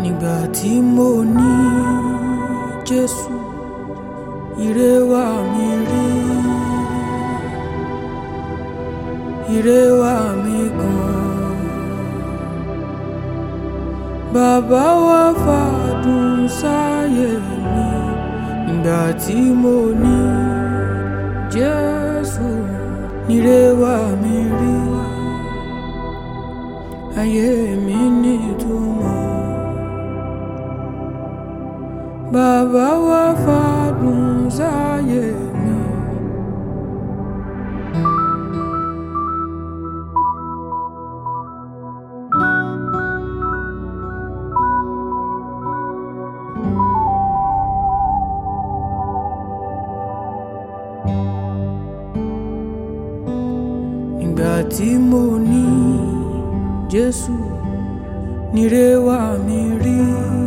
nígbà tí mo ní Jésù ire wá mi rí ire wá mi gan bàbá wa fàdùn sáyé mi nígbà tí mo ní Jésù ire wá mi rí ayé mi nítumọ̀ bàbá wa fàdùn sáyé mi. nígbà tí mo ní Jésù nire wá mi rí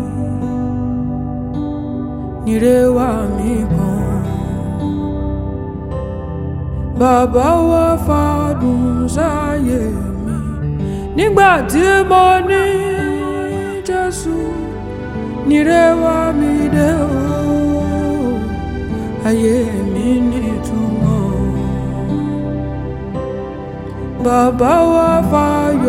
nire wá mi gan bàbá wa fàdùn sáyé mi nígbà tí mo ní Jésù nire wá mi dé o ayé mi nítumọ̀ bàbá wa fàyọ̀.